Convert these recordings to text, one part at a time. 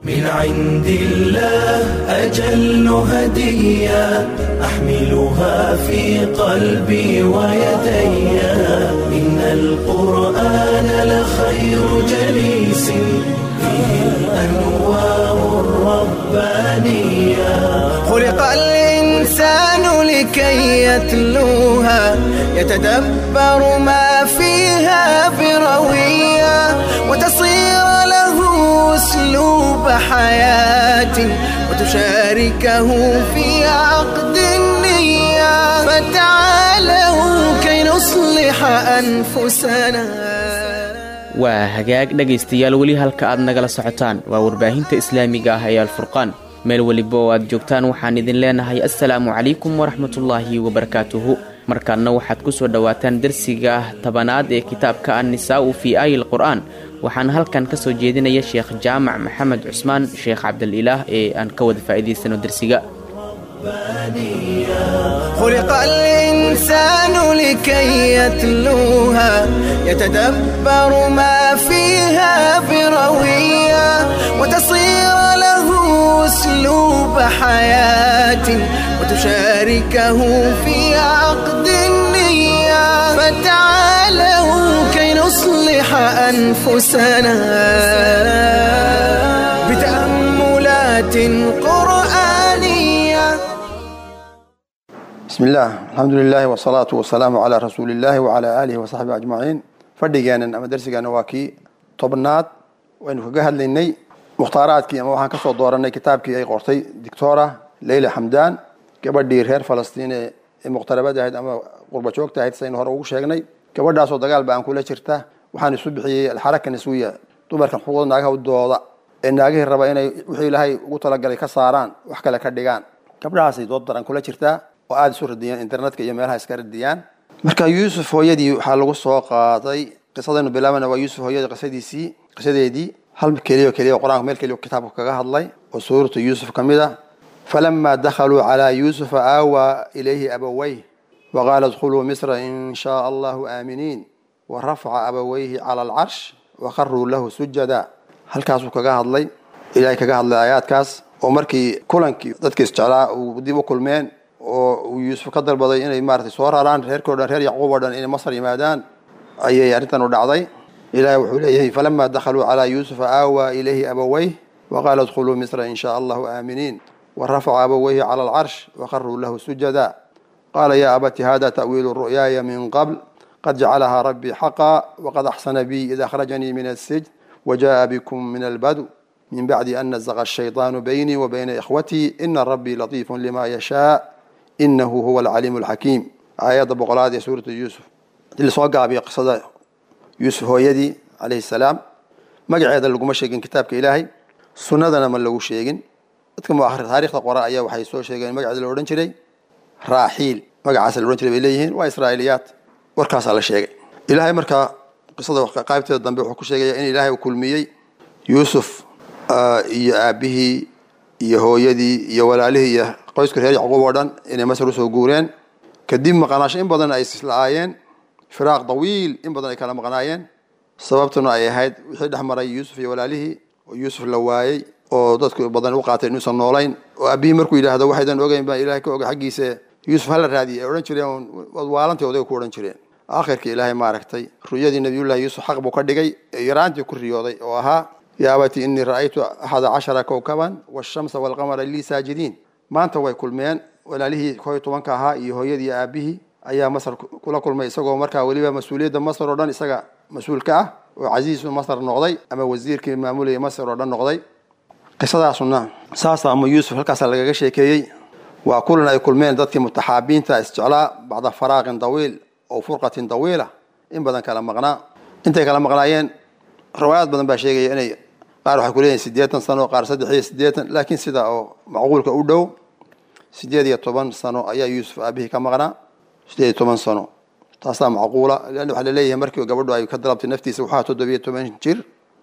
من عند الله أجل هدية أحملها في قلبي ويدي إن القرآن لخير جليس فيه الأنوار الربانية خلق الإنسان لكي يتلوها يتدبر ما فيها بروية وتصير له أسلوب حياة وتشاركه في عقد النية فتعالوا كي نصلح أنفسنا waa hagaag dhegaystayaal weli halka aad nagala socotaan waa warbaahinta islaamiga ah ee alfurqaan meel weliba oo aad joogtaan waxaan idin leenahay assalaamu calaykum waraxmatullaahi wabarakaatuhu markaadna waxaad ku soo dhowaataan darsiga tabanaad ee kitaabka annisaa'u fii aayi lqur'aan waxaan halkan ka soo jeedinaya sheekh jaamac maxamed cusmaan sheekh cabdalilaah ee aan ka wada faa'iidaysano darsiga خلق الإنسان لكي يتلوها يتدبر ما فيها بروية وتصير له أسلوب حياة وتشاركه في عقد النية فتعالوا كي نصلح أنفسنا بتأملات قرآنية بسم الله الحمد لله والصلاة والسلام على رسول الله وعلى آله وصحبه أجمعين fadhigeenan ama darsigeena waa kii tobnaad waynu kaga hadlaynay mukhtaaraadkii ama waxaan kasoo dooranay kitaabkii ay qortay dictora leyla xamdan gabadhii reer falastiin ee ee muqtarabada ahayd ama qurba joogta ahayd saynu hore ugu sheegnay gabadhaasoo dagaal ba aan kula jirta waxaan isu bixiyey alxaraka niswiya dumarkan xuquuqda naagaha u dooda ee naagihii raba inay wixii ilaahay ugu talagalay ka saaraan wax kale ka dhigaan gabdhahaasay dood daran kula jirtaa oo aada isu radiyaan internetka iyo meelaha iska radiyaan marka yuusuf hooyadii waxaa lagu soo qaaday qisadaynu bilaabana waa yuusuf hooyadii qisadiisii qisadeedii hal keliya keliya qur-aanka meel keliya kitaabka kaga hadlay oo suuratu yuusuf ka mid ah falamaa dakhaluu calaa yuusufa aawaa ilayhi abawayh waqaala idkhuluu misra in shaa allahu aaminiin warafaca abawayhi cala alcarsh wakharuu lahu sujada halkaasuu kaga hadlay ilaahay kaga hadlay aayaadkaas oo markii kulankii dadkii isjeclaa uu dib u kulmeen oo uu yuusuf ka dalbaday inay maaragtay soo raraan reerkoo dhan reer yacquub oo dhan inay masar yimaadaan ayay arrintan u dhacday ilahay wuxuu leeyahay falamaa dakhaluu calaa yuusufa aawaa ilayhi abawayh waqaala idkhuluu misra in shaa allahu aaminiin warafaca abawayhi cala alcarsh wakharuu lahu sujada qaala yaa abati hada ta'wiilu ru'yaaya min qabl qad jacalahaa rabbii xaqa waqad axsana bii id akhrajanii min asijn wajaءa bikum min albadu min bacdi an nazaqa ashayطaanu baynii wa bayna ikhwatii ina rabbii latiifu lima yashaa inahu huwa alcaliimu alxakiim aayadda boqolaad ee suuratu yuusuf hadii lasoo gaabiyo qisada yuusuf hooyadii calayhi salaam magaceeda laguma sheegin kitaabka ilaahay sunnadana ma lagu sheegin dadka muakhir taarikhda qora ayaa waxay soo sheegeen magaceeda la odhan jiray raaxiil magacaasa la odhan jiray bay leeyihiin waa israa'iiliyaad warkaasaa la sheegay ilaahay markaa qisada qaybteeda dambe wuxuu ku sheegaya in ilaahay uu kulmiyey yuusuf iyo aabihii iyo hooyadii iyo walaalihii iyo qoyska reer yacquub oo dhan inay masar usoo guureen kadib maqnaasho in badan ay isla'aayeen firaaq dawiil in badan ay kala maqnaayeen sababtuna ay ahayd wixii dhex maray yuusuf iyo walaalihii oo yuusuf la waayey oo dadku badan u qaatay inuusan noolayn oo aabihii markuu yidhaahdo waxaydan ogeyn baa ilahay ka oga xaggiisa yuusuf hala raadiyay ay odhan jireen waad waalantii odayga ku odhan jireen aakhirkii ilaahay maaragtay ru'yadii nabiyullahi yuusuf xaq buu ka dhigay ee yaraantii ku riyooday oo ahaa yaa abati inii ra'aytu axada cashara kowkaban waashamsa waalqamara lii saajidiin maanta way kulmeen walaalihii koo iyo tobanka ahaa iyo hooyadii aabihii ayaa masar kula kulmay isagoo markaa weliba mas-uuliyadda masar oo dhan isaga mas-uul ka ah oo casiisu masar noqday ama wasiirkii maamulayay masar oo dhan noqday qisadaasuna saasa ama yuusuf halkaasaa lagaga sheekeeyey waa kulan ay kulmeen dadkii mutaxaabiinta isjeclaa bacda faraaqin dawiil oo furqatin dawiila in badan kala maqnaa intay kala maqnaayeen riwaayaad badan baa sheegaya inay qaar waxay kuleeyihin siddeetan sano qaar saddex iyo siddeetan laakiin sida oo macquulka u dhow siddeed iyo toban sano ayaa yuusuf aabihii ka maqnaa siddeed iyo toban sano taasaa macquula leanna waxaa laleeyahay markii gabadhu ay ka dalabtay naftiisa waxaa toddobiyo toban jir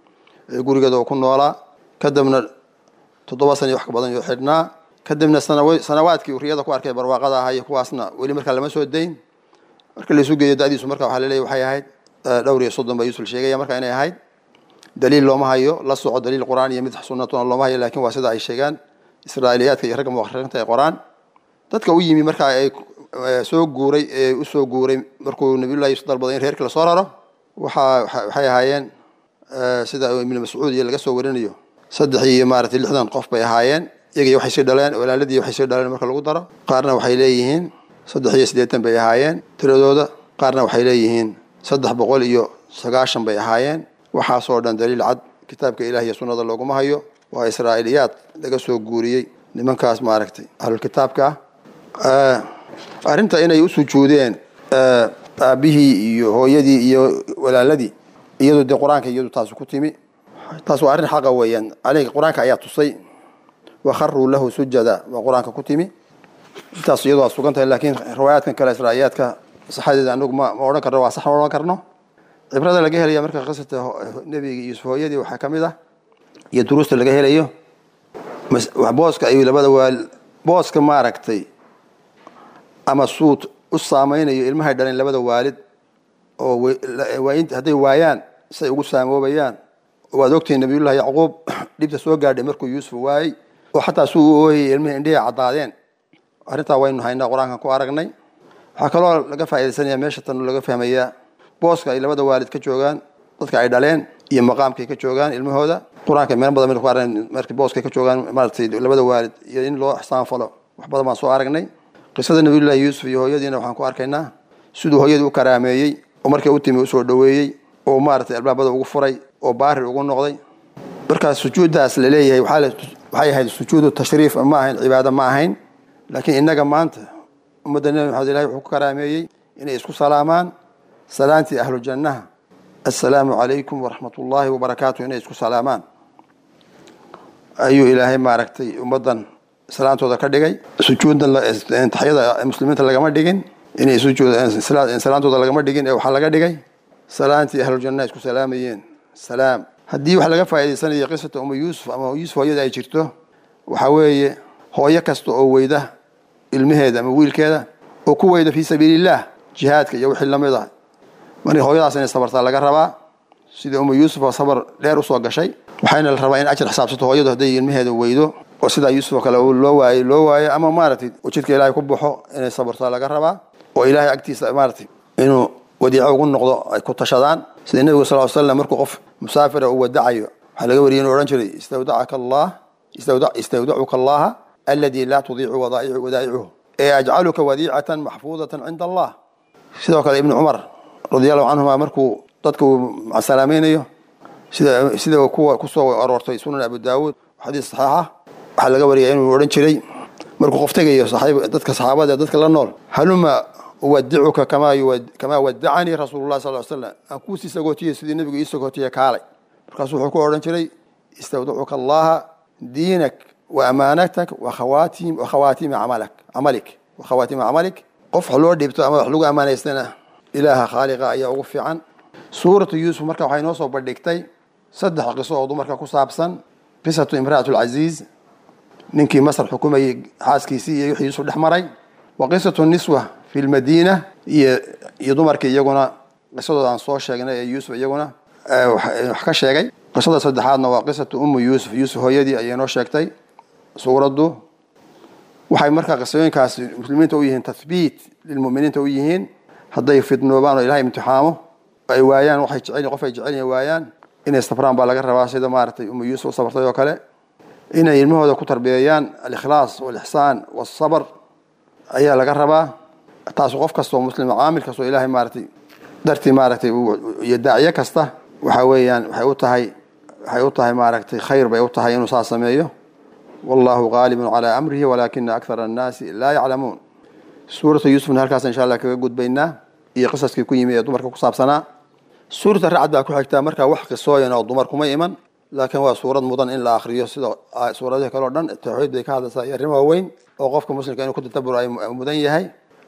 ee gurigeeda oo ku noolaa kadibna toddoba sana iyo wax ka badan yoo xidhnaa kadibna sanaw sanawaadkii riyada ku arkay barwaaqada ahaa iyo kuwaasna weli markaa lama soo dayn marka laisu geeyo da'diisu marka waxaa laleeyahay waxay ahayd dhowr iyo soddon baa yuusuf sheegaya marka inay ahayd daliil looma hayo la soco daliil qur'aan iyo mid sunnatuna looma hayo laakiin waa sida ay sheegaan israa'iiliyaadka iyo ragga muwakhiriinta ee qur'aan dadka u yimi marka ay soo guuray ee u soo guuray markuu nabiyullahi yuusuf dalbaday in reerkii lasoo raro waxaa waxay ahaayeen sida ibnu mascuud iyo laga soo warinayo saddex iyo maaragtay lixdan qof bay ahaayeen iyagii waxay sii dhaleen walaaladii waxay sii dhaleen marka lagu daro qaarna waxay leeyihiin saddex iyo siddeetan bay ahaayeen tiradooda qaarna waxay leeyihiin saddex boqol iyo sagaashan bay ahaayeen waxaasoo dhan daliil cad kitaabka ilaah iyo sunnada looguma hayo waa israa'iiliyaad laga soo guuriyey nimankaas maaragtay ahlulkitaabka ah arrinta inay u sujuudeen aabbihii iyo hooyadii iyo walaaladii iyadu dee qur-aanka iyadu taas ku timi taas waa arrin xaqa weeyaan aleyga qur-aanka ayaa tusay wakharuu lahu sujada waa qur-aanka ku timi intaas iyadu waa sugan tahay laakiin riwaayaadkan kale israa'iyaadka saxadeeda anagu ma ma odhan karno waa sax ma odhan karno cibrada laga helaya marka qisata nebiga yuusuf hooyadii waxaa ka mid ah iyo duruusta laga helayo booska ay labada waal booska maaragtay ama suud u saameynayo ilmahay dhaleen labada waalid oo hadday waayaan say ugu saamoobayaan waad ogtihiin nabiyullahi yacquub dhibta soo gaadhay markuu yuusuf waayey oo xataa suu u ooyayay ilmihii indhihii caddaadeen arrintaa waynu haynaa qur-aankan ku aragnay waxaa kaloo laga faaidaysanaya meesha tan laga fahmayaa booska ay labada waalid ka joogaan dadka ay dhaleen iyo maqaamkay ka joogaan ilmahooda qur-aanka meel badan ku aragn markii booskay ka joogaan maaratay labada waalid iyo in loo ixsaan falo wax badan baan soo aragnay qisada nabiyullahi yuusuf iyo hooyadiina waxaan ku arkaynaa siduu hooyadii u karaameeyey oo markay u timi usoo dhoweeyey oo maaragtay albaabada ugu furay oo baari ugu noqday markaas sujuuddaas laleeyahay waxay ahayd sujuudu tashriif ma ahayn cibaado ma ahayn laakiin innaga maanta ummadda nebi maxamed ilahi wuxuu ku karaameeyey inay isku salaamaan salaantii ahlu jannaha assalaamu calaykum waraxmat ullaahi wabarakaatu inay isku salaamaan ayuu ilaahay maaragtay ummaddan salaantooda ka dhigay sujuuddan taxyada muslimiinta lagama dhigin inay salaantooda lagama dhigin ee waxaa laga dhigay salaantii ahlujannaha isku salaamayeen salaam haddii wax laga faa'idaysanayo qisata uma yuusuf ama yuusuf hooyada ay jirto waxaa weeye hooyo kasta oo weyda ilmaheeda ama wiilkeeda oo ku weyda fii sabiiliillah jihaadka iyo wixii lamid ah markii hooyadaas inay sabartaa laga rabaa sidii uma yuusuf oo sabar dheer usoo gashay waxayna la rabaa in ajar xisaabsato hooyadu hadday ilmaheeda weydo oo sidaa yuusuf oo kale loo waayey loo waayo ama maaragtay oo jidka ilaahay ku baxo inay sabartaa laga rabaa oo ilaahay agtiisa maaragtay inuu wadiico ugu noqdo ay ku tashadaan sida nebigu sal slam markuu qof musaafira uu wadacayo waxaa laga wariyay inuu odhan jiray istawdacaka allah istawdacuka allaha aladi laa tudiicu wadaa'icuhu ee ajcaluka wadiicatan maxfuudatan cinda allah sidoo kale ibnu cumar radi allahu canhuma markuu dadka uu salaamaynayo sida sida kuwa kusoo aroortay sunan abu daawuud xadiis saxiixa waxaa laga wariyay inuu odhan jiray markuu qof tegayo dadka saxaabada dadka la nool haluma uwadicuka kamaa wadacanii rasuulu lah sal slam aan kuusii sagootiye sidii nebigu ii sagootiye kaalay markaasuu wuxuu ku odhan jiray istawdacuka allaha diinak wa amaanatak wakhawaatiima camalik wakhawaatiima camalik qof wax loo dhiibto ama wax lagu ammaanaystana ilaaha khaaliqa ayaa ugu fiican suuratu yuusuf marka waxay noo soo bandhigtay saddex qiso oo dumarka ku saabsan qisatu imra'at alcaziiz ninkii masar xukumayey xaaskiisii iyo wixii yuusuf dhex maray wa qisatu niswa fi lmadiina iyo iyo dumarkii iyaguna qisadooda aan soo sheegnay ee yuusuf iyaguna wax ka sheegay qisada saddexaadna waa qisatu ummu yuusuf yuusuf hooyadii ayay noo sheegtay suuraddu waxay markaa qisooyinkaas muslimiinta u yihiin tathbiit lilmuminiinta u yihiin hadday fidnoobaan oo ilahay imtixaamo ay waayaan waxay jecel qof ay jecel yihin waayaan inay sabraan baa laga rabaa sida maaragtay ummu yuusuf u sabartay oo kale inay ilmahooda ku tarbiyeeyaan alikhlaas walixsaan walsabr ayaa laga rabaa taas qof kastoo muslima caamil kastoo ilaahay maaragtay dartii maaragtay iyo daaciye kasta waxa weeyaan waxay u tahay waxay u tahay maaragtay khayr bay u tahay inuu saas sameeyo wallahu qaalibun calaa amrihi walaakina akthara annaasi laa yaclamuun suurata yuusufna halkaas insha allah kaga gudbaynaa iyo qisaskii ku yimi ee dumarka ku saabsanaa suurata racad baa ku xigtaa markaa wax qisooyan oo dumar kuma iman laakiin waa suurad mudan in la akriyo sida suuradahi kale o dhan tawxiid bay ka hadlaysaa iyo arrimo waaweyn oo qofka muslimka inuu ku tadaburo ay mudan yahay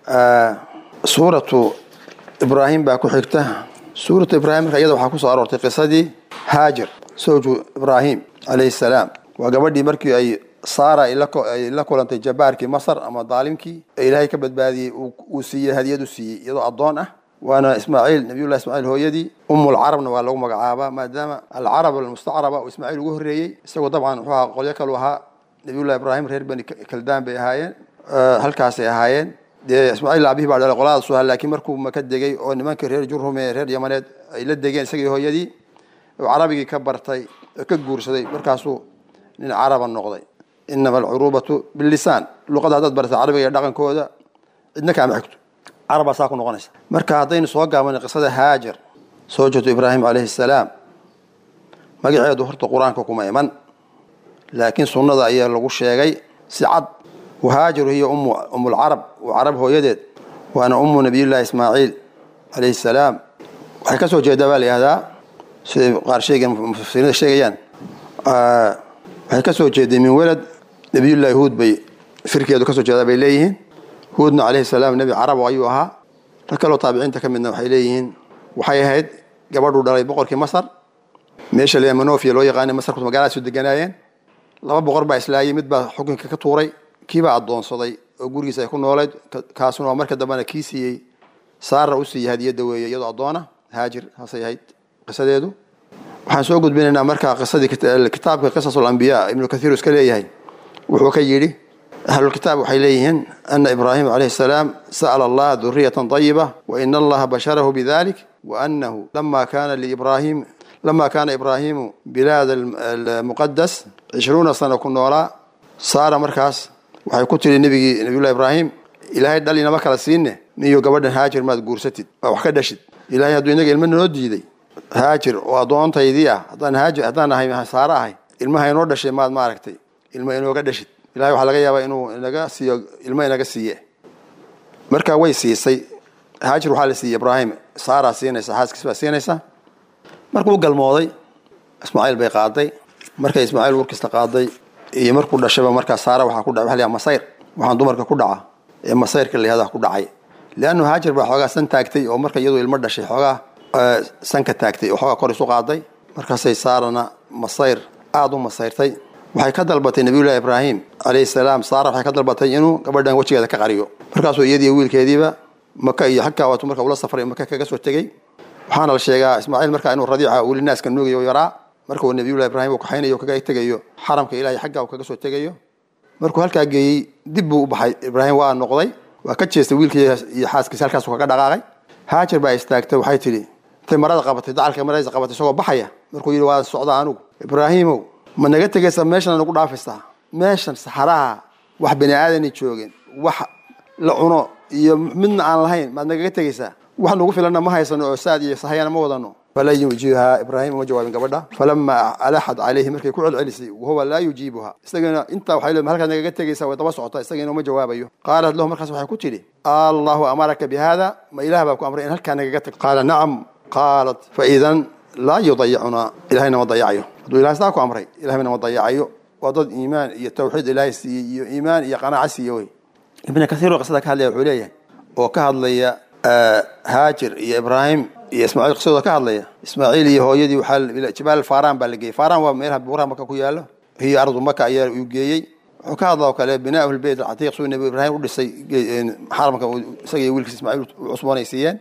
suuratu ibraahim baa ku xigta suuratu ibraahim marka iyada waxaa kusoo aroortay qisadii haajir sawju ibraahim calayhi salaam waa gabadhii markii ay saara ay la kulantay jabaarkii masar ama daalimkii ee ilaahay ka badbaadiyey uu siiyey hadiyad u siiyey iyadoo addoon ah waana ismaaciil nabiyullahi ismaaciil hooyadii umulcarabna waa lagu magacaabaa maadaama alcarab almustacraba uu ismaaciil ugu horreeyey isagoo dabcan wuxuu ahaa qolyo kalu ahaa nabiyullahi ibraahim reer bani kaldaan bay ahaayeen halkaasay ahaayeen dee ismaaciil aabihii baa dhalay qoladaas ahaa laakiin markuu maka degay oo nimankii reer jurhum ee reer yamaneed ay la degeen isagii hooyadii oo carabigii ka bartay oo ka guursaday markaasuu nin caraba noqday inama alcuruubatu bilisaan luqada haddaad barata carabiga iyo dhaqankooda cidna kaama xigto carabaa saa ku noqonaysa marka haddaynu soo gaabana qisada haajar soo jirto ibraahim calayhi salaam magaceedu horta qur-aanka kuma iman laakiin sunnada ayaa lagu sheegay si cad wahaajaru hiya ummu ummulcarab waa carab hooyadeed waana ummu nabiyullaahi ismaaciil calayhi salaam waxay ka soo jeedaa baa la yihahdaa siday qaar sheegen mufasiriinta sheegayaan waxay ka soo jeeday min welad nabiyullaahi huud bay firkeedu ka soo jeedaa bay leeyihiin huudna calayhi salaam nebi carab ayuu ahaa rag kaloo taabiciinta ka midna waxay leeyihiin waxay ahayd gabadhuu dhalay boqorkii masar meesha le manofia loo yaqaana masarku magaaladaasuu deganaayeen laba boqor baa islaayay mid baa xukunka ka tuuray kiibaa addoonsaday oo gurigiisa ay ku noolayd kaasuna waa marka dambena kii siiyey saara u siiyey hadiyadda weeye iyadoo addoona haajir saasay ahayd qisadeedu waxaan soo gudbinaynaa markaa qisadii kitaabka qisasul ambiyaa ibnu kathiir iska leeyahay wuxuu ka yidhi ahlulkitaab waxay leeyihiin ana ibraahima calayhi salaam sa'ala allaha duriyatan طayiba waina allaha basharahu bidalik waanahu lama kana liibrahim lama kana ibraahimu bilaad almuqadas cishruuna sano ku noolaa saara markaas waxay ku tiri nebigii nabiyullahi ibraahim ilaahay dhal inama kala siinne niyo gabadhan haajir maad guursatid waa wax ka dhashid ilahay hadduu inaga ilmo noo diiday haajir oo addoontaydii ah haddaan haajir haddaan ahay saare ahay ilmaha inoo dhashay maad maaragtay ilmo inooga dhashid ilahay waxaa laga yaabaa inuu inaga siiyo ilmo inaga siiye marka way siisay haajir waxaa la siiyey ibraahim saaraa siinaysa xaaskiis baa siinaysa markuu galmooday ismaaciil bay qaaday markay ismaaciil warkiista qaaday iyo markuu dhashayba markaa saara waxaa ku dhaca waxa la yhaha masayr waxaan dumarka ku dhaca ee masayrka la yihahda ku dhacay leannu haajir baa xoogaa san taagtay oo marka iyadu ilmo dhashay xoogaa sanka taagtay oo xoogaa kor isu qaaday markaasay saarana masayr aada u masayrtay waxay ka dalbatay nabiyullahi ibraahim calayhi salaam saara waxay ka dalbatay inuu gabadhan wejigeeda ka qariyo markaasuu iyadiiyo wiilkeediiba maka iyo xagkaa waatu marka ula safray maka kaga soo tegey waxaana la sheegaa ismaaciil markaa inuu radiica weli naaska nuugayo yaraa marka uu nabiyullahi ibraahim uu kaxaynayo kaga tegayo xaramka ilahay xaggaa uu kaga soo tegayo markuu halkaa geeyey dib buu u baxay ibraahim waa noqday waa ka jeestay wiilkii iyo xaaskiisa halkaasuu kaga dhaqaaqay haajar baa istaagtay waxay tidhi intay marada qabatay dacalka maradiisa qabatay isagoo baxaya markuu yidhi waa socdaa anugu ibraahiimow ma naga tegaysaa meeshan nagu dhaafaysaa meeshan saxaraha wax bani aadani joogeen wax la cuno iyo midna aan lahayn maad nagaga tegaysaa wax nagu filanna ma haysano oo saad iyo sahayana ma wadano falaa yujiibuhaa ibraahim uma jawaabin gabadha falama alaxad calayhi markay ku celcelisay wahuwa laa yujiibuha isagana intaa waxay leedahay halkaad nagaga tegaysaa way daba socotaa isagana uma jawaabayo qaalat lahu markaas waxay ku tidhi allahu amaraka bi hada ma ilaah baa ku amray in halkaa nagaga tag qaala nacam qaalat faidan laa yudayicunaa ilahayna ma dayacayo hadduu ilahay sidaa ku amray ilahayna ma dayacayo waa dad iimaan iyo tawxiid ilaahay siiyey iyo iimaan iyo qanaaco siiye wey ibn kaiir oo qisada ka hadlaya wuxuu leeyahay oo ka hadlaya haajir iyo ibraahim iyo ismaaciil qisadooda ka hadlaya ismaaciil iyo hooyadii waxaa jibaal faran baa la geeyey faran waa meelaha buuraha maka ku yaalo hiyo ardu maka ayaa uu geeyey wuxuu ka hadla oo kale binaa lbeyt alcatiiq suu nabi ibraahim u dhisay xaramka isaga iyo wiilkiisa ismaaciil u cusboonaysiiyeen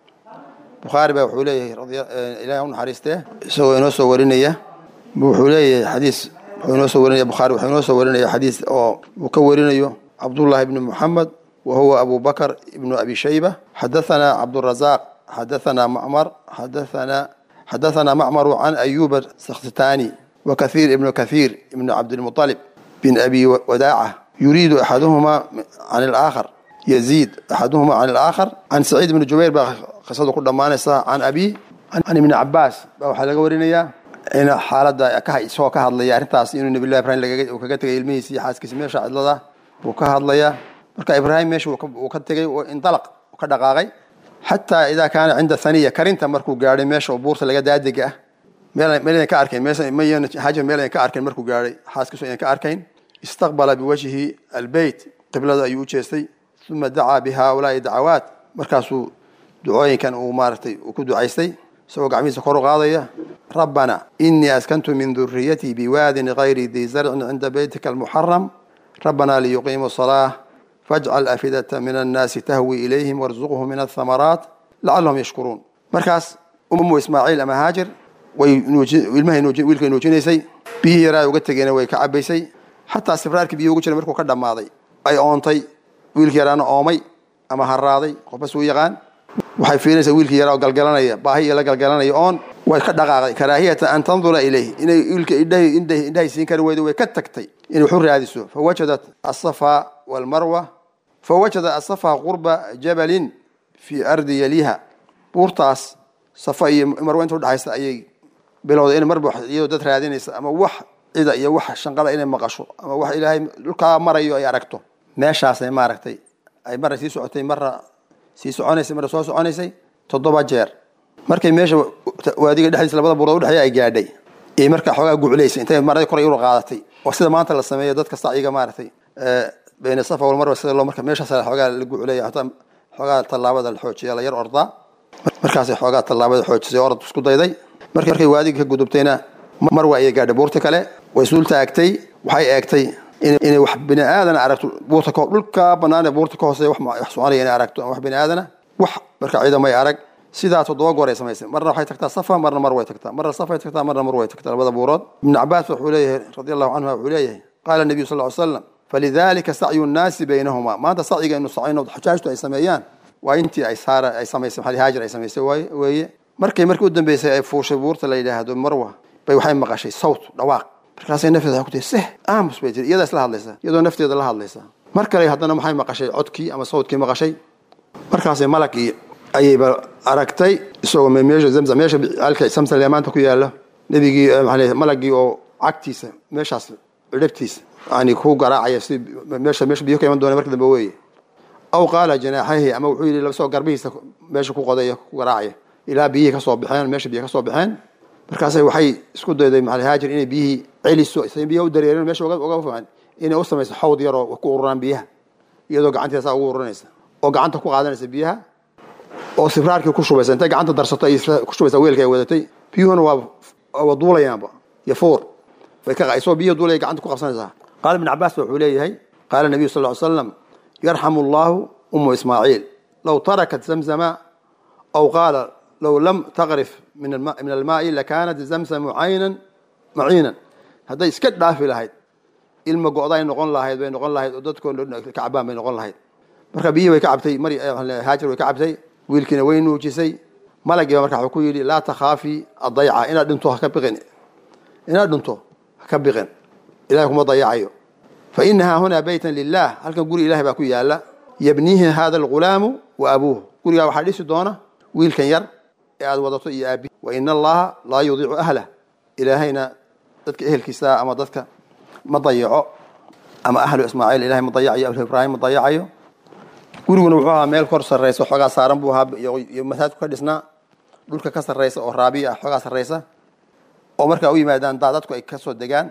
bukhaari baa wuxuu leeyahay ilahi u naxariistee isagoo inoo soo warinaya wuxuu leeyahay xadiis wuxuu inoo soo warinaya bukhaari wuxuu inoo soo warinaya xadiis oo uu ka warinayo cabdullahi ibni muxamed وهو أبو بكر ابن أبي شيبة حدثنا عبد الرزاق حدثنا معمر حدثنا حدثنا معمر عن أيوب السختاني وكثير ابن كثير ابن عبد المطلب بن أبي وداعة يريد أحدهما عن الآخر يزيد أحدهما عن الآخر عن سعيد بن جبير قصده كل مانسة عن أبي عن ابن عباس وحلقة ورينيا إن حالة كه سو كهضليا أرنتاس إنه نبي الله إبراهيم لقى وكجت الميسي حاس كسمير شعد الله وكهضليا marka ibraahim meesha uu ka tegey indalaq ka dhaqaaqay xataa idaa kaana cinda haniya karinta markuu gaadhay meesha buurta laga daadiga ah meelayn ka arkayn hajar meel ka arkayn markuu gaadhay xaaskiisu ayan ka arkayn istaqbala biwajhi albeyt qiblada ayuu u jeestay uma dacaa bihaulaai dacawaat markaasuu ducooyinkan uu maaratay uu ku ducaystay isagoo gacmihiisa kor u qaadaya rabbana inii askantu min duriyatii biwaadin gayri di zarcin cinda beytika almuxaram rabbana liyuqiimuu salaa فاجعل أفئدة من الناس تهوي إليهم وارزقهم من الثمرات lacallahum yashkuruun markaas ummu ismaaciil ama haajir way wiilkay nuujinaysay biyihii yaraa uga tegeena way ka cabaysay xataa sibraarkii biyi ugu jira markuu ka dhammaaday ay oontay wiilkii yaraana oomay ama haraaday qofbas uu yaqaan waxay fiirinaysaa wiilkii yaraa oo galgalanaya baahi iyo la galgalanaya oon way ka dhaqaaqday karaahiyata an tandura ilayh inay wiilka indhahay siin kari weydo way ka tagtay inay waxu raadiso fawajadat asafa walmarwa fawajadat asafa qurba jabalin fii ardi yaliha buurtaas safa iyo marwa inta udhexaysa ayay bilowday in marba iyadoo dad raadinaysa ama wax cida iyo wax shanqada inay maqasho ama wax ilaahay dhulkaa marayo ay aragto meeshaasay maaragtay ay marna sii socotay marna sii soconaysay marna soo soconaysay toddoba jeer markay meesha waadiga dhexdiisa labada buurood udhexeeya ay gaadhay iyo markaa xoogaa guclaysay intay marada koray ur qaadatay oo sida maanta la sameeyo dadka sacyiga maaragtay bayna safa walmarwa sida loo marka meeshaas xoogaa la gucleeya hataa xoogaa tallaabada la xoojiya la yar ordaa markaasay xoogaa tallaabada xoojisay orad isku dayday markay waadiga ka gudubtayna marwa ayay gaadhay buurta kale way suul taagtay waxay eegtay inay wax bini aadan aragto buurta dhulka banaane buurta ka hooseeya wax soconaya inay aragto wax bini aadana wax marka ciidamay arag sidaa toddoba goor ay samaysay marna waxay tagtaa safa marna mar way tagtaa marna safay tagtaa marna mar way tagtaa labada buurood ibnu cabaas wuxuu leeyahay radi allahu canhuma wuxuu leeyahay qaala nabiyu sal ly slam falidalika sacyu nnaasi baynahuma maanta sacyiga inu sacayno xujaajtu ay sameeyaan waa intii ay saara ay samaysay maxali haajir ay samaysay waay weeye markay markii u dambeysay ay fuushay buurta la yidhaahdo marwa bay waxay maqashay sawt dhawaaq markaasay nafteeda waxay ku tihi seh aamus bay tiri iyadaa isla hadlaysa iyadoo nafteeda la hadlaysa mar kale haddana maxay maqashay codkii ama sawtkii maqashay markaasay malagii ayayba aragtay isagoo meesha zamzam meesha halka samsam leemaanta ku yaala nebigii maxaa malagii oo cagtiisa meeshaas cidhabtiisa yani ku garaacaya si meesha meesha biyo ka iman doona marka dambe weeye aw qaala janaaxayhi ama wuxuu yidhi isagoo garbihiisa meesha ku qodaya ku garaacaya ilaa biyihii kasoo baxeen meesha biyo kasoo baxeen markaasay waxay isku dayday maxal haajir inay biyihii celiso say biyaha u dareereen meesha uga fiican inay u samayso xawd yaroo ku ururaan biyaha iyadoo gacanteeda saa ugu ururinaysa oo gacanta ku qaadanaysa biyaha oo sibraarkii ku shubaysa intay gacanta darsato ay ku shubaysaa weelka ay wadatay biyuhuna waa waa duulayaanba yafuur way ka isoo biyo duulaya gacanta ku qabsanaysaa qaala ibn cabaas wuxuu leeyahay qaala nabiyu sal ly slam yarxamu allahu umu ismaaciil low tarakat zamzama aw qaala low lam taqrif min almaai lakaanat zamsamu caynan maciinan hadday iska dhaafi lahayd ilma go'day noqon lahayd bay noqon lahayd oo dadkoo kacbaan bay noqon lahayd marka biyihii way ka cabtay mar haajir way ka cabtay wiilkiina way nuujisay malagiiba marka wuxuu ku yidhi laa takhaafi adayca inaad dhinto haka biqin inaad dhinto haka biqin ilahay kuma dayacayo fa inahaa hunaa baytan lilah halkan guri ilahay baa ku yaala yabniihi hada alghulaamu wa abuuh gurigaa waxaa dhisi doona wiilkan yar ee aad wadato iyo aabi wa ina allaha laa yudiicu ahlah ilaahayna dadka ehelkiisa ama dadka ma dayaco ama ahlu ismaaciil ilahay ma dayacayo ahlu ibraahim ma dayacayo guriguna wuxuu ahaa meel kor sarraysa xoogaa saaran buu ahaa iyo masaajku ka dhisnaa dhulka ka sarraysa oo raabiya ah xoogaa sarraysa oo markaa u yimaadaan daadadku ay kasoo degaan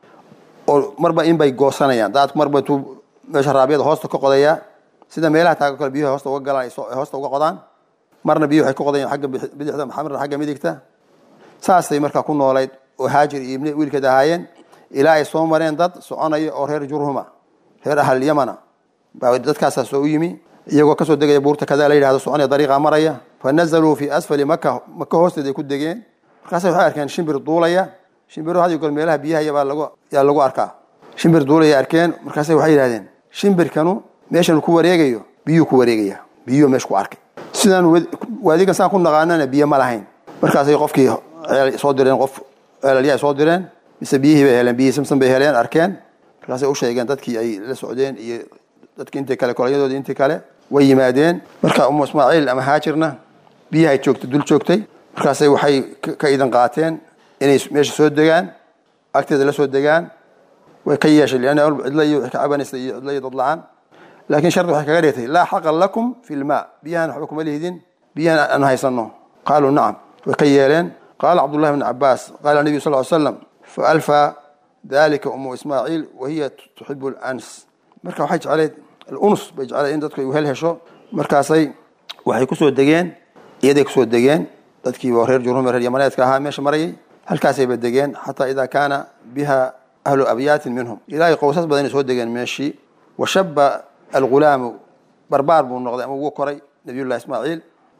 oo marba in bay goosanayaan daadku marba intuu meesha raabiyada hoosta ka qodayaa sida meelaha taago kale biyuhu hoosta uga galaan ay hoosta uga qodaan marna biyuhu waxay ka qodayaan xagga bidixda marna xagga midigta saasay markaa ku noolayd oo haajir iyo ibni wiilkeed ahaayeen ilaa ay soo mareen dad soconaya oo reer jurhuma reer ahal yamana baa dadkaasaa soo u yimi iyagoo kasoo degaya buurta kadaa la yidhahdo soconaya dariiqa maraya fa nazaluu fi asfali maka maka hoosteeda ay ku degeen markaasa waxay arkeen shimbir duulaya shimbiro had iyo goor meelaha biyaha baa lagu yaa lagu arkaa shimbir duulaya arkeen markaasa waxay yidhahdeen shimbirkanu meeshan ku wareegayo biyuu ku wareegaya biyuu meesha ku arkay sidaan waadigan saan ku naqaanana biyo ma lahayn markaasay qofkii soo direen qof ceelalyaa soo direen mise biyihii bay heleen biyihii samsan bay heleen arkeen markaasay u sheegeen dadkii ay la socdeen iyo dadki intii kale kolonyadoodii intii kale way yimaadeen marka umu ismaaciil ama haajirna biyahay joogtay dul joogtay markaasay waxay ka idan qaateen inay meesha soo degaan agteeda la soo degaan way ka yeeshay lianna cidla iyo waxay ka cabanaysa iyo cidla iyo dad la-aan laakiin shardi waxay kaga dhigtay laa xaqa lakum fi lmaa biyahan waxba kuma lihidin biyahan aan haysano qaaluu nacam way ka yeeleen qaala cabdullahi bn cabaas qaala nabiyu sal ly slam faalfa dalika umu ismaaciil wahiya tuxibu lans marka waxay jecleyd alunus bay jecleed in dadku ay hel hesho markaasay waxay kusoo degeen iyaday kusoo degeen dadkii reer jurhum reer yamaneedka ahaa meesha marayay halkaasayba degeen xataa ida kaana biha ahlu abyaatin minhum ilaahay qowsas badan inay soo degeen meeshii washaba algulaamu barbaar buu noqday ama wuu koray nabiyullahi ismaaciil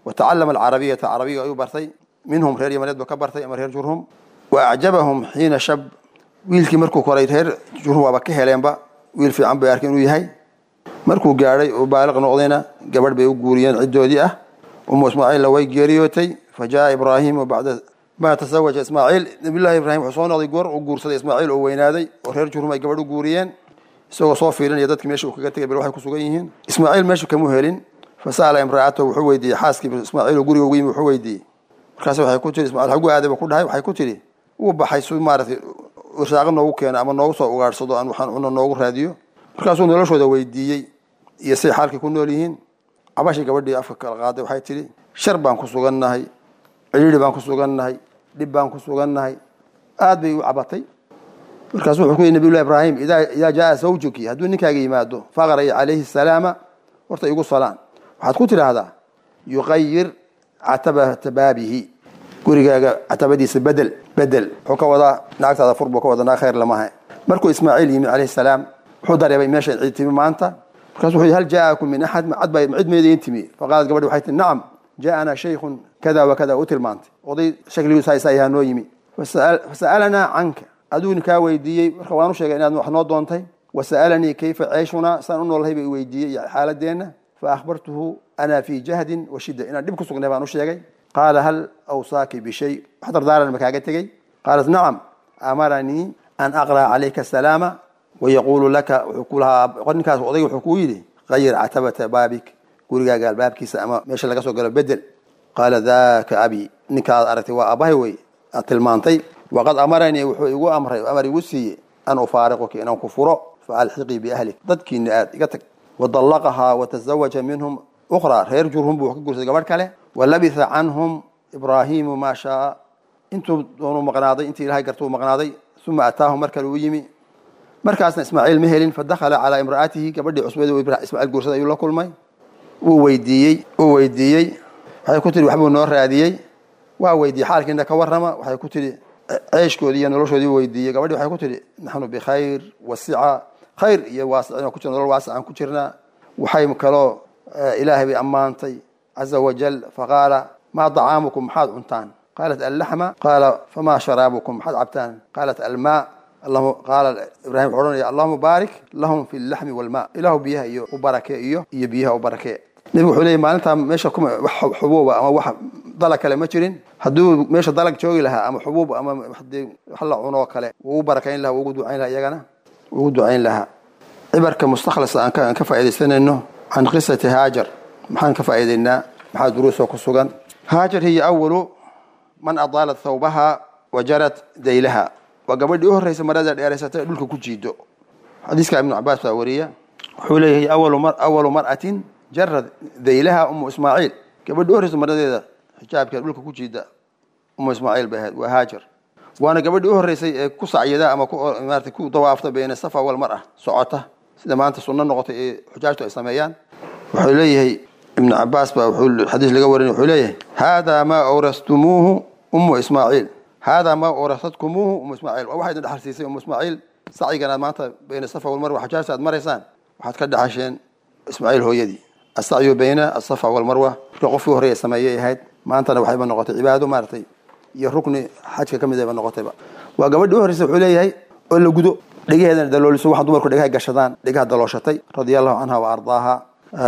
watacalama alcarabiyata carabiga ayuu bartay minhum reer yamaneed buu ka bartay ama reer jurhum wa acjabahum xiina shab wiilkii markuu koray reer jurhum waaba ka heleenba wiil fiican bay arkeen inuu yahay markuu gaadhay oo baaliq noqdayna gabadh bay u guuriyeen ciddoodii ah umu ismaaciilla way geeriyootay fa jaa ibraahimu bacda ma tasawaja ismaaciil nabiyullahi ibraahim wuxuu soo noqday goor uu guursaday ismaaciil oo weynaaday oo reer jurhum ay gabadh u guuriyeen isagoo soo fiilinaya dadkii meesha uu kaga tegay bal waxay ku sugan yihiin ismaaciil meeshu kamu helin fa sa'ala imra'atahu wuxuu weydiiyey xaaskii ismaaciil oo guriga ugu yimi wuxuu weydiiyey markaas waxay ku tiri ismaaciil xagu aaday ba ku dhahay waxay ku tiri wuu baxay si maaragtay irsaaqo noogu keeno ama noogu soo ugaadhsado aan waxaan cuno noogu raadiyo markaasuu noloshooda weydiiyey iyo say xaalkii ku nool yihiin cabashii gabadhii afka kala qaaday waxay tidhi shar baan ku sugannahay cidhiidhi baan ku sugannahay dhib baan ku sugannahay aad bay u cabatay markaasu wuxuu ku yidhi nabiyullahi ibraahim idaa idaa jaa zawjuki hadduu ninkaaga yimaado faqray calayhi salaama horta igu salaan waxaad ku tidhaahdaa yuqayir catabata baabihi gurigaaga catabadiisa bedel bedel wuxuu ka wadaa naagtaada fur buu ka wada naag khayr lamaha markuu ismaaciil yimid calayhi salaam wuxuu dareemay meesha cid timi maanta markaasu wuxuu yidhi hal jaa'akum min axad cad baa cid meedayn timi faqaalat gabadhi waxay tihi nacam jaa'anaa shaykhun kada wa kada u tilmaantay oday shakligiisu haysa ayaa noo yimi fasa'alanaa canka aduuni kaa weydiiyey marka waan u sheegay inaad wax noo doontay wasa'alanii kayfa ceeshunaa saan u noolahay bay weydiiyey iyo xaaladeenna faahbartuhu ana fii jahdin wa shidda inaan dhib ku sugnay baan u sheegay qaala hal awsaaki bishay wax dardaaran ma kaaga tegey qaalat nacam amaranii an aqra'a calayka asalaama wayaquulu laka wuxuu ku lahaa ninkaas odayga wuxuu kuu yidhi qayir catabata baabik gurigaaga albaabkiisa ama meesha laga soo galo bedel qaala daaka abi ninkaad aragtay waa abahay wey aad tilmaantay waqad amaranii wuxuu igu amray amar igu siiyey an ufaariquki inaan ku furo faalxiqii biahlik dadkiina aad iga tag wadallaqahaa watazawaja minhum ukhraa reer jurhum buu ka guursaday gabadh kale walabitha canhum ibraahimu maa shaaa intuu doonuu maqnaaday intii ilahay gartuu maqnaaday uma ataahum mar kale uu yimi markaasna ismaaciil ma helin fadakhala calaa imra'atihi gabadhii cusbeed ismaaciil guursaday ayuu la kulmay wuu weydiiyey wuu weydiiyey waxay ku tihi waxbuu noo raadiyey waa weydiiyey xaalkiina ka warrama waxay ku tihi ceeshkoodii iyo noloshoodii weydiiyey gabadhii waxay ku tihi naxnu bikhayr wasica khayr iyo waasicin ku jira nolol waasic aan ku jirnaa waxay kaloo ilaahay bay ammaantay caza wajal faqaala maa dacaamukum maxaad cuntaan qaalat allaxma qaala famaa sharaabukum maxaad cabtaan qaalat almaa qaala ibrahim wuxuu odhanaya allahuma baarik lahum fi llaxmi walmaa ilahu biyaha iyo u barakee iyo iyo biyaha u barakee nebigu wuxuu leeyay maalintaa meesha kuma wax xubuuba ama wax dalag kale ma jirin hadduu meesha dalag joogi lahaa ama xubuub ama hadii wax la cunoo kale wuu u barakayn lahaa wuu ugu ducayn lahaa iyagana wuu ugu ducayn lahaa cibarka mustakhlasa aan ka aan ka faa'iidaysanayno can qisati haajar maxaan ka faa'iidaynaa maxaa duruusoo ku sugan haajar hiya awalu man adaalat thawbaha wa jarat daylaha waa gabadhii u horreysa marada dheeraysatay ee dhulka ku jiido xadiiska ibnu cabaas baa wariya wuxuu leeyahay awalu mar'atin jarad daylaha umu ismaaciil gabadhii u horreysa maradeeda xijaabkeeda dhulka ku jiida umu ismaaciil bay ahayd waa haajar waana gabadhii u horreysay ee ku sacyada ama maarata ku dawaafta bayna safa walmar'a socota sida maanta sunno noqotay ee xujaajtu ay sameeyaan wuxuu leeyahay ibnu cabaas baa wuxuu xadiis laga warinay wuxuu leeyahay haadaa maa awrastumuuhu umu ismaaciil haadaa maa awrasadkumuuhu umu ismaaciil waa waxaa idin dhexal siisay umu ismaaciil sacyigan aad maanta bayna safa walmarwa xujaajta aad maraysaan waxaad ka dhexasheen ismaaciil hooyadii asacyu bayna asafa walmarwa marka qofkii horreeya sameeyay ahayd maantana waxayba noqotay cibaado maaratay iyo rukni xajka ka mid ayba noqotayba waa gabadhii u horreysa wuxuu leeyahay oo la gudo dhegaheedana dalooliso waxaa dumarku dhegaha gashadaan dhegaha dalooshatay radia allahu canha wa ardaaha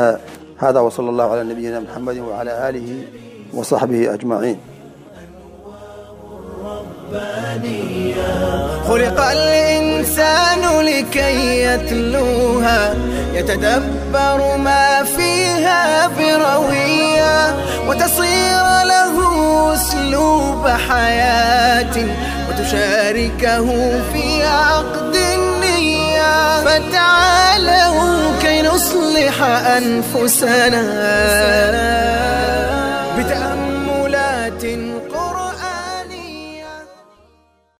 hada wasala allahu calaa nabiyina muxamedi wacala aalihi wa saxbihi ajmaciin خلق الإنسان لكي يتلوها يتدبر ما فيها بروية وتصير له أسلوب حياة وتشاركه في عقد النية فتعالوا كي نصلح أنفسنا